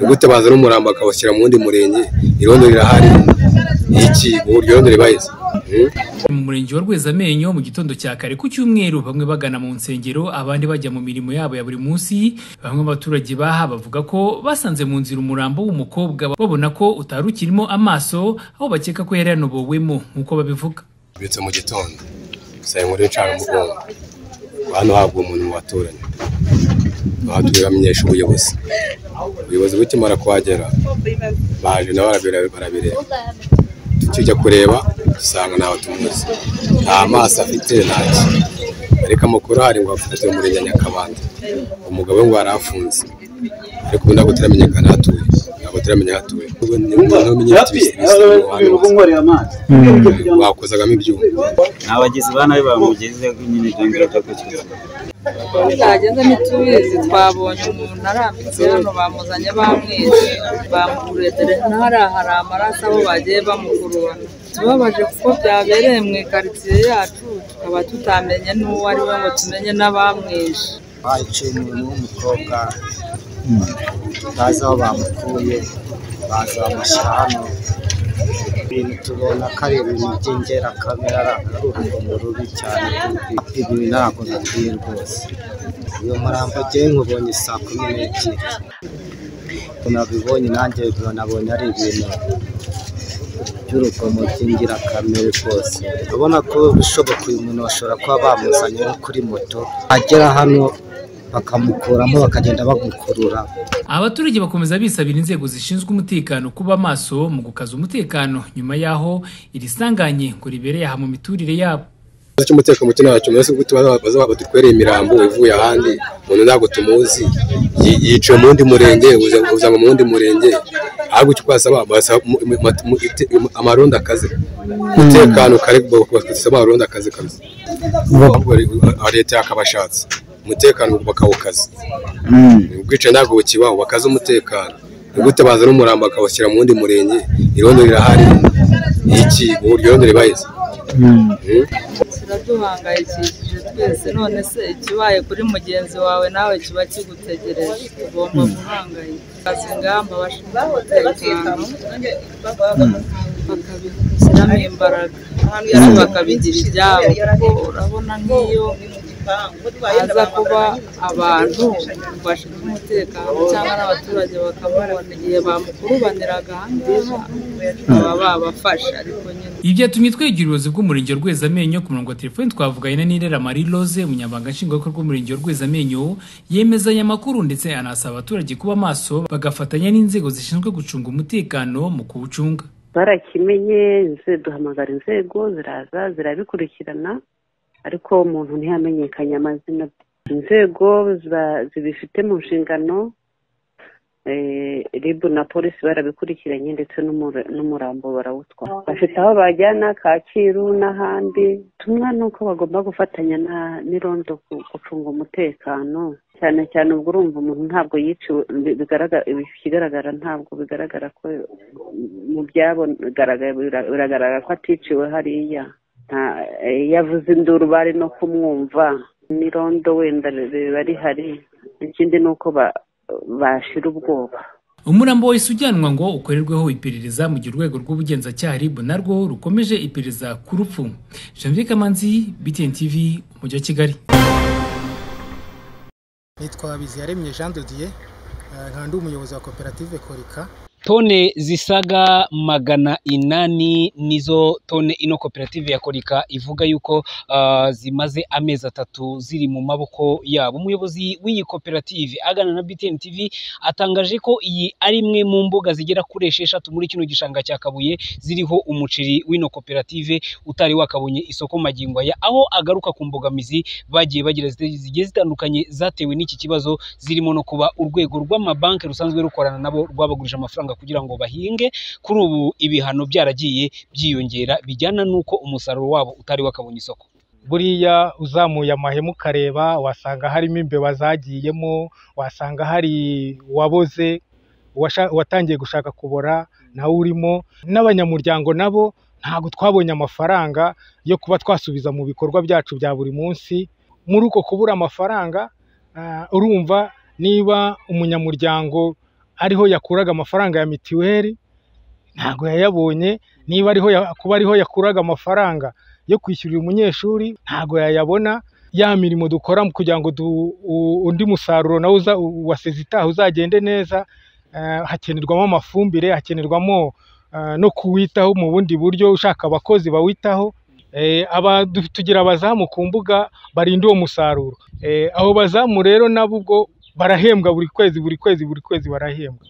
ni gute bazana umurambo bakawushyira mu wundi murenge irondo rirahari iki uburyo irondo ribahize Hmm? mu murenge wa rwezamenyo mu gitondo cya kare ku cyumweru bamwe bagana mu nsengero abandi bajya mu mirimo yabo ya buri munsi bamwe abaturage baha bavuga ko basanze mu nzira umurambo w'umukobwa babona ko utari ukirimo amaso aho bakeka ko yari yanobowemo nk'uko babivuga Mbyutse mu gitondo saya inkuru y'incamugongo hano habwa umuntu mu baturanyi aha turamenyesha ubuyobozi ubuyobozi bukimara kuhagera baje nabo barabire- barabireba tukijya kureba dusanga ntawe tumuzi nta maso afite ntaki ariko amakuru ahari ngo afite umurenge wa nyakabanda umugabo we ngo yari afunze ariko ubu ntabwo turamenyekana aho atuye ntabwo turamenya aho atuye ni umuntu wamenye ibisigisigi ubu nkorera amazi wakozagamo ibyuma ni abagizi ba nabi bamugeze nyine byongera byo gukira twagenze ntitubizi twabonye umuntu arambitse hano bamuzanye bamwishe bamukuredere ntarahari amaraso aho bagiye bamukurura tubabaje kuko byabereye mu ikaritsiye yacu tukaba tutamenye n'uwo ari we ngo tumenye n'abamwishe baciye umuntu w'umukobwa bazi aho bamukuye baza bamushyira hano ibintu tubona ko ari ibintu by'ingerakamere ari urugomo rubi cyane ibi ntabwo nakwiye rwose uyu murambo ugiye nkubonye saa kumi n'ebyiri nabibonye nanjye nabonye ari ibintu by'urugomo by'ingirakamere rwose urabona ko bishoboka uyu muntu bashobora kuba bamuzanye nko kuri moto agera hano bakamukuramo bakagenda bamukurura abaturage bakomeza bisabira inzego zishinzwe umutekano kuba maso mu gukaza umutekano nyuma y'aho iri sanganye ngo ribereye aha mu miturire yabo ikibazo cy'umutekano muke ntacyo mbese kuko tuba batutwereye imirambo ivuye ahandi umuntu ntabwo tumuzi yi- yiciwe mu wundi murenge uza- uzanwa mu wundi murenge ahubwo icyo twasaba basaba mu- mu- mu- mu- ite- mu- amarondo akaze umutekano kare bakasaba amarondo akaze kabisa ahubwo ari- ari leta yakabashatse umutekano bakawukaza ubwicanyi ntabwo bukibaho bakaze umutekano ni gute bazana umurambo bakawushyira mu wundi murenge irondo rirahari iki uburyo irondo ribahize Hmm? kiraduhangayikishije twese none se ikibaye kuri mugenzi wawe nawe kiba kigutegereje tugomba guhangayika bazi ingamba bashinzwe umutekano bakabishyiramo imbaraga kandi bakabigira ibyabo kuko urabona nk'iyo haza kuba abantu bashinzwe umutekano cyangwa n'abaturage bakamubona igihe bamukurubaniraga aha ngaha baba babafashe ariko nyine Ibi byatumye twegera ubuyobozi bw'umurenge wa Rwezamenyo ku murongo wa telefoni twavuganye na Nirera Marie Rose umunyamabanga nshingwabikorwa w'umurenge wa Rwezamenyo yemeza aya makuru ndetse anasaba abaturage kuba maso bagafatanya n'inzego zishinzwe gucunga umutekano mu kuwucunga barakimenye inze- duhamagara inzego ziraza zirabikurikirana ariko umuntu ntihamenyekanye amazina bye. inzego ziba- zibifite mu nshingano eh, ribu na polisi barabikurikiranye ndetse n'umura- n'umurambo barawutwara bafite aho bajyana kacyiru n'ahandi ubutumwa ni uko bagomba gufatanya na- n'irondo ku- gucunga umutekano cyane cyane ubwo urumva umuntu ntabwo yiciwe bi- bigaragara ikigaragara ntabwo bigaragara ko mu byagaragaye biragaragara ko aticiwe hariya nta- eh, yavuze induru bari no kumwumva n'irondo wenda riba rihari ikindi ni uko ba- bashira ubwoba umurambo wahise ujyanwa ngo ukorerweho iperereza mu gihe urwego rw'ubugenzacyaha ribu narwo rukomeje iperereza ku rupfu Janvier Kamanzi BTN TV umujyi wa Kigali nitwa Biziyaremye Jean de Dieu eh, nkaba ndi umuyobozi wa koperative Korika tone zisaga magana inani nizo tone ino koperative ya korika ivuga yuko ah, zimaze amezi atatu ziri mu maboko yabo umuyobozi w'iyi koperative agana na btn tv atangaje ko iyi ari imwe mu mbuga zigera kuri esheshatu muri kino gishanga cya kabuye ziriho umuceri w'ino koperative utari wakabonye isoko magingo aya aho agaruka ku mbogamizi bagiye bagira zite- zigiye zitandukanye zatewe n'iki kibazo zirimo no kuba urwego rw'amabanki rusanzwe rukorana nabo rwabagurije amafaranga kugira ngo bahinge kuri ubu ibihano byaragiye byiyongera bijyana n'uko umusaruro wabo utari wakabonye isoko buriya uzamuye amahema ukareba wasanga harimo imbeba zagiyemo wasanga hari uwaboze uwasha- uwatangiye gushaka kubora nawe urimo n'abanyamuryango nabo ntabwo twabonye amafaranga yo kuba twasubiza mu bikorwa byacu bya buri munsi muri uko kubura amafaranga ah, urumva niba umunyamuryango ariho yakuraga amafaranga ya mitiweli ntabwo yayabonye niba ariho ya- kuba ariho yakuraga amafaranga yo kwishyurira umunyeshuri ntabwo yayabona ya mirimo dukora kugira ngo du- u- undi musaruro nawe uza- u- wa sezitaha uzagende neza eh, hakenerwamo amafumbire hakenerwamo eh, no kuwitaho mu bundi buryo ushaka abakozi bawitaho Eh, aba du- tugira abazamu ku mbuga barinda uwo musaruro Eh, abo bazamu rero nabo ubwo barahembwa buri kwezi buri kwezi buri kwezi barahembwa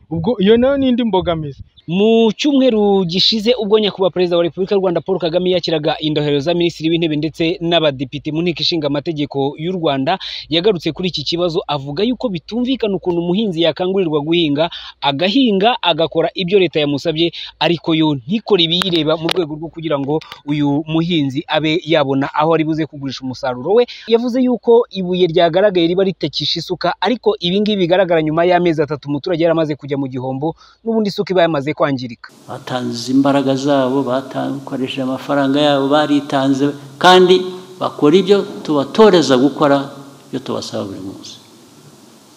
ubwo iyo nayo ni indi mbogamizi mu cyumweru gishize ubwo nyakubahwa perezida wa repubulika y'u rwanda paul kagame yakiraga indohero za minisitiri w'intebe ndetse n'abadepite mu nteko ishinga amategeko y'u rwanda yagarutse kuri iki kibazo avuga yuko bitumvikana ukuntu umuhinzi yakangurirwa guhinga agahinga agakora ibyo leta yamusabye ariko yo ntikore ibiyireba mu rwego rwo kugira ngo uyu muhinzi abe yabona aho ari buze kugurisha umusaruro we yavuze yuko ibuye ryagaragaye riba ritakisha isuka ariko ibi ngibi bigaragara nyuma y'amezi atatu umuturage yaramaze kujya mu gihombo n'ubundi isuka iba yamaze kwangirika batanze imbaraga zabo bakoresheje amafaranga yabo baritanze kandi bakora ibyo tubatoreza gukora ibyo tubasaba buri munsi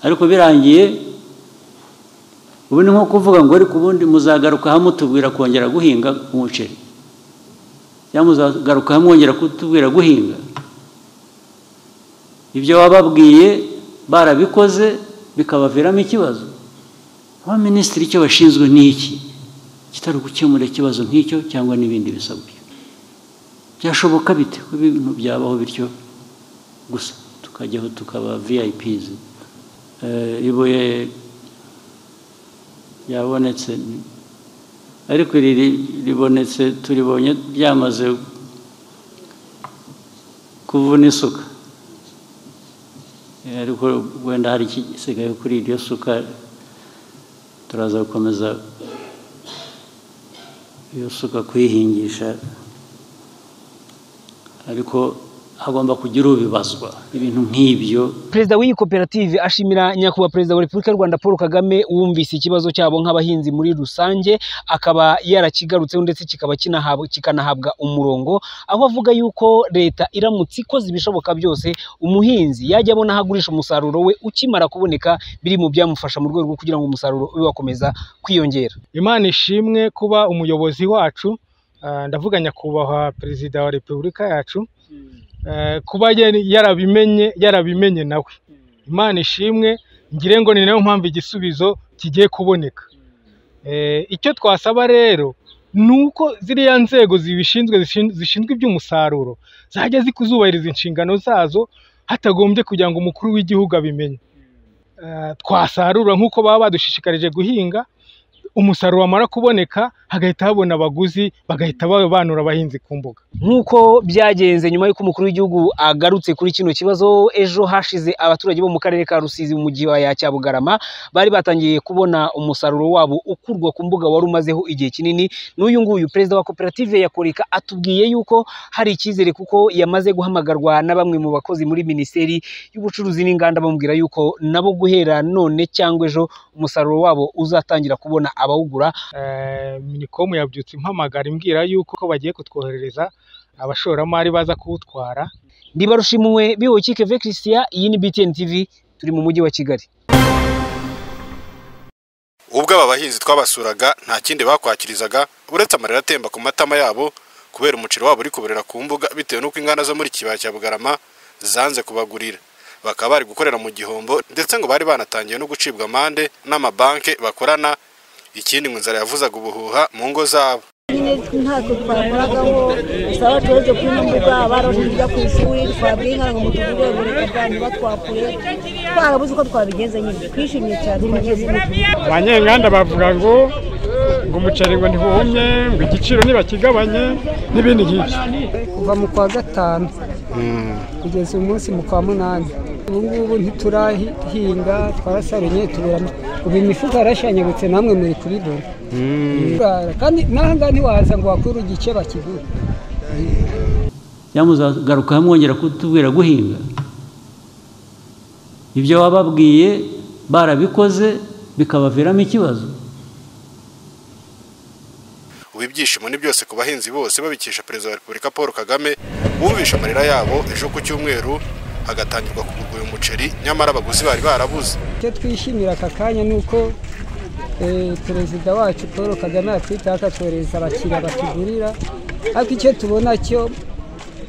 ariko birangiye ubu ni nko kuvuga ngo ariko ubundi muzagaruka hamwe mutubwira kongera guhinga umuceri cyangwa muzagaruka hamwe mwongera kutubwira guhinga ibyo wababwiye barabikoze bikabaviramo ikibazo abaminisitiri icyo bashinzwe ni iki kitari gukemura ikibazo nk'icyo cyangwa n'ibindi bisa gutyo byashoboka bite ko ibintu byabaho bityo gusa tukajyaho tukaba viyayipizi ibuye ryabonetse ariko iri ribonetse turibonye ryamaze kuvuna isuka Eh, ariko wenda hari ikisigaye kuri iryo suka turaza gukomeza iyo suka kuyihingisha ariko hagomba kugira ubibazwa ibintu nk'ibyo perezida w'iyi koperative ashimira nyakubahwa perezida wa repubulika y'u rwanda paul kagame wumvise ikibazo cyabo nk'abahinzi muri rusange akaba yarakigarutseho ndetse kikaba kinahabwa- kikanahabwa umurongo aho avuga yuko leta iramutse ikoze ibishoboka byose umuhinzi yajya abona aho agurisha umusaruro we ukimara kuboneka biri mu byamufasha mu rwego rwo kugira ngo umusaruro ube wakomeza kwiyongera imana ishimwe kuba umuyobozi wacu ah, ndavuga nyakubahwa perezida wa repubulika yacu eh, kuba yari- yarabimenye yarabimenye nawe imana ishimwe ngire ngo ni nayo mpamvu igisubizo kigiye kuboneka Eh, icyo twasaba rero ni uko ziriya nzego zibishinzwe zishin- zishinzwe iby'umusaruro zajya zikuzubahiriza inshingano zazo hatagombye kugira ngo umukuru w'igihugu abimenye Eh, twasarura nk'uko baba badushishikarije guhinga umusaruro wamara kuboneka hagahita habona abaguzi bagahita babanura abahinzi ku mbuga nk'uko byagenze nyuma y'uko umukuru w'igihugu agarutse kuri kino kibazo ejo hashize abaturage bo mu karere ka rusizi mu kibaya cya bugarama bari batangiye kubona umusaruro wabo ukurwa ku mbuga wari umazeho igihe kinini n'uyu nguyu perezida wa koperative ya korika atubwiye yuko hari icyizere kuko yamaze guhamagarwa na bamwe mu bakozi muri minisiteri y'ubucuruzi n'inganda bamubwira yuko nabo guhera none cyangwa ejo umusaruro wabo uzatangira kubona abawugura Eh, minikomu yabyutse impamagara imbwira yuko ko bagiye kutwoherereza abashoramari baza kuwutwara ndibarushimuwe biwe kikeve christian iyi ni btn tv turi mu mujyi wa kigali ubwo aba bahinzi twabasuraga nta kindi bakwakirizaga uretse amarira atemba ku matama yabo kubera umuceri wabo uri kuburira ku mbuga bitewe n'uko inganda zo muri kibaya cya bugarama zanze kubagurira bakaba bari gukorera mu gihombo ndetse ngo bari banatangiye no gucibwa amande n'amabanki bakorana ikindi ngo inzara yavuzaga ubuhuha mu ngo zabo ntacyo twakoragaho gusa abacuruzi kuri ino mbuga barahurira ku ishuri twabwiye nka ngo mutugure bureka bwa niba twakure twarabuze uko twabigenza nyine twishimye cyane twageze abanyenganda bavuga ngo ngo umuceri ngo ntiwumye ngo igiciro ntibakigabanye n'ibindi nk'ibyo kuva mu kwa gatanu kugeza uyu munsi mu kwa munani ubu ngubu ntiturahinga twarasarunye tubura ubu imifuka yarashanyagutse namwe muri kubibona Turara. kandi n'aha ngaha ntiwaza ngo wakure igice bakigura cyangwa muzagaruka hamwe mwongera kutubwira guhinga ibyo wababwiye barabikoze bikabaviramo ikibazo ubu ibyishimo ni byose ku bahinzi bose babikesha perezida wa repubulika paul kagame wumvisha amarira yabo ejo ku cyumweru hagatangirwa kugurwa uyu muceri nyamara abaguzi bari barabuze icyo twishimira aka kanya ni uko eh, perezida wacu paul kagame yatwitaho akatwohereza abakiriya batugurira ariko icyo tubona cyo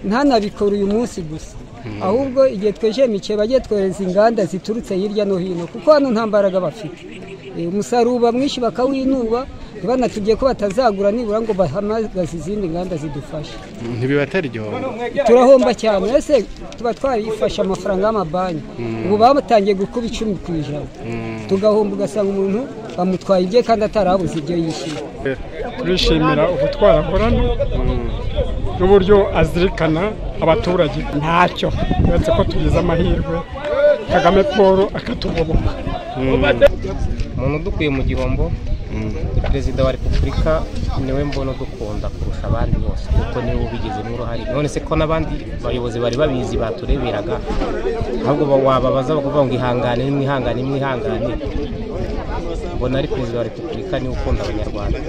ntanabikora uyu munsi gusa ahubwo igihe twejemikiye bajye twohereza inganda ziturutse hirya no hino kuko hano nta mbaraga bafite Eh, umusaruro uba mwinshi bakawinuba ntibanatubwiye ko batazagura nibura ngo bahamagaze izindi nganda zidufasha ntibibataryoha turahomba cyane ese tuba twarifashe amafaranga y'amabanki Mm. ubu batangiye gukuba icumi ku ijana tugahomba ugasanga umuntu bamutwaye ibye kandi atarabuze ibyo yishyura turishimira ubutwari akorana n'uburyo azirikana abaturage ntacyo uretse ko tugize amahirwe kagame paul akatugoboka umuntu udukuye mu gihombo perezida wa repubulika niwe mbona udukunda kurusha abandi bose kuko niwe ubigizemo uruhare none se ko n'abandi bayobozi bari babizi batureberaga ahubwo ba- wababaza bakavuga ngo ihangane mwihangane mwihangane mbona ari perezida wa repubulika niwe ukunda abanyarwanda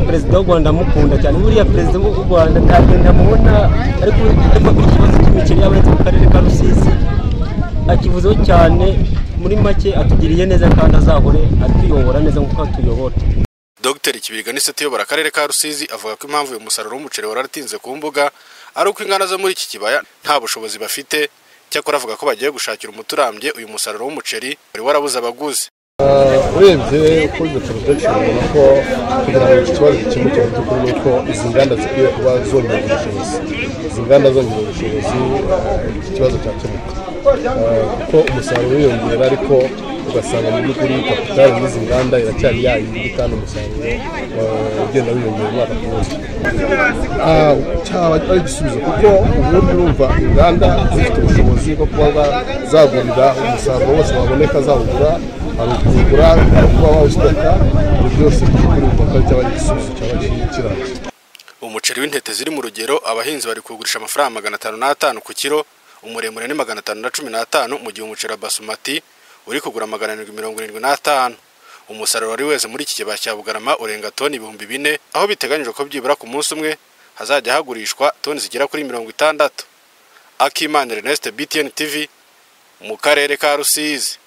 perezida w'u rwanda amukunda cyane buriya perezida w'u rwanda ntabwo ndamubona ariko ariko ikibazo cy'imikino yabonetse mu karere ka rusizi akivuzeho cyane muri make atugiriye neza kandi azahore atuyobora neza nk'uko atuyobora Dr Kibirga Nisete uyobora akarere ka Rusizi avuga ko impamvu uyu musaruro w'umuceri wararatinze ku mbuga ari uko inganda zo muri iki kibaya nta bushobozi bafite cyakora avuga ko bagiye gushakira umuti urambye uyu musaruro w'umuceri wari warabuze abaguzi urebye uko izo porodakishoni ubona ko kugira ngo iki kibazo gikemuke mu by'ukuri ni uko izi nganda zikwiye kuba zongera ubushobozi izi nganda zongera ubushobozi eh, iki kibazo cyakemuka Eh, kuko umusaruro wiyongera ariko ugasanga mu by'ukuri kapitali n'izi nganda iracyari yayindi kandi umusaruro eh, ugenda wiyongera umwaka ku wundi Ah, cyaba ari igisubizo kuko ubundi urumva inganda zifite ubushobozi bwo kuba ba- zagurira umusaruro wose waboneka zawugura hari ukugura hari kuba bawustoka ibyo byose mu by'ukuri ubona ko ari cyaba ari igisubizo cyaba kirambye umuceri w'intete ziri mu rugero abahinzi bari kuwugurisha amafaranga magana atanu n'atanu ku kiro umuremure ni magana atanu na cumi n'atanu mu gihe umuceri wa basumati uri kugura magana arindwi mirongo irindwi n'atanu umusaruro wari weze muri iki kibaya cya bugarama urenga toni ibihumbi bine aho biteganyijwe ko byibura ku munsi umwe hazajya hagurishwa toni zigera kuri mirongo itandatu akimana erneste btn tv mu karere ka rusizi